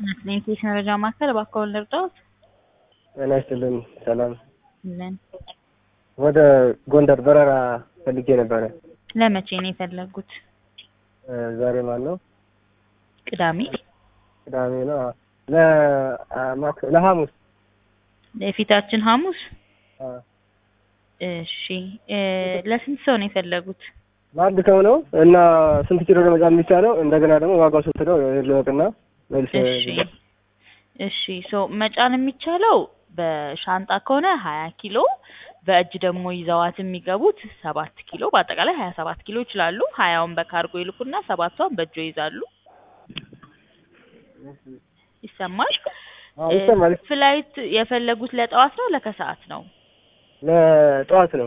የኢንፌክሽን መረጃ ማዕከል እባክዎን ልርዳዎት? ጤና ይስጥልን ሰላም። ምን ወደ ጎንደር በረራ ፈልጌ ነበረ። ለመቼ ነው የፈለጉት? እ ዛሬ ማን ነው? ቅዳሜ ቅዳሜ ነው። አዎ። ለ- አ- ማክ- ለሐሙስ የፊታችን ሐሙስ? አ፣ እሺ እ ለስንት ሰው ነው የፈለጉት? ለአንድ ሰው ነው እና ስንት ኪሎ ነው መጫን የሚቻለው? እንደገና ደግሞ ዋጋው ስንት ነው? ልወቅና መልስ እሺ እሺ ሶ መጫን የሚቻለው በሻንጣ ከሆነ ሀያ ኪሎ በእጅ ደግሞ ይዘዋት የሚገቡት ሰባት ኪሎ በአጠቃላይ ሀያ ሰባት ኪሎ ይችላሉ። ሀያውን በካርጎ ይልኩና ሰባቷን በእጆ ይዛሉ። ይሰማል? አዎ፣ ይሰማል። ፍላይት የፈለጉት ለጠዋት ነው ለከሰዓት ነው? ለጠዋት ነው